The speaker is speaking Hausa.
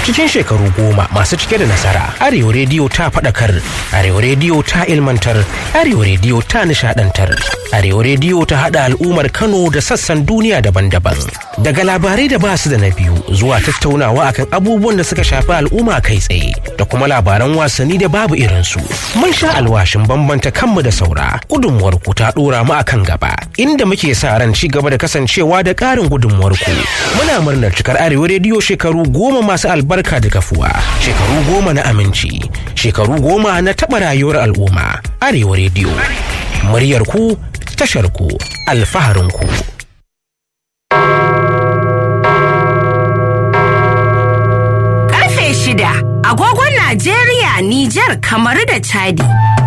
cikin shekaru goma masu cike da nasara arewa rediyo ta faɗakar arewa rediyo ta ilmantar arewa rediyo ta nishadantar arewa rediyo ta haɗa al'ummar kano da sassan duniya daban-daban daga labarai da basu da na biyu zuwa tattaunawa akan abubuwan da suka shafi al'umma kai tsaye da kuma labaran wasanni da babu irinsu mun sha alwashin bambanta kanmu da saura gudunmuwar ku ta ɗora mu akan gaba inda muke sa ran ci gaba da kasancewa da ƙarin gudunmuwar ku muna murnar cikar arewa rediyo shekaru goma masu albarka da kafuwa shekaru goma na aminci shekaru goma na taɓa rayuwar al'umma arewa rediyo muryar ku tashar ku alfaharin ku Karfe shida agogon Najeriya, Nijar, Kamaru da Chadi.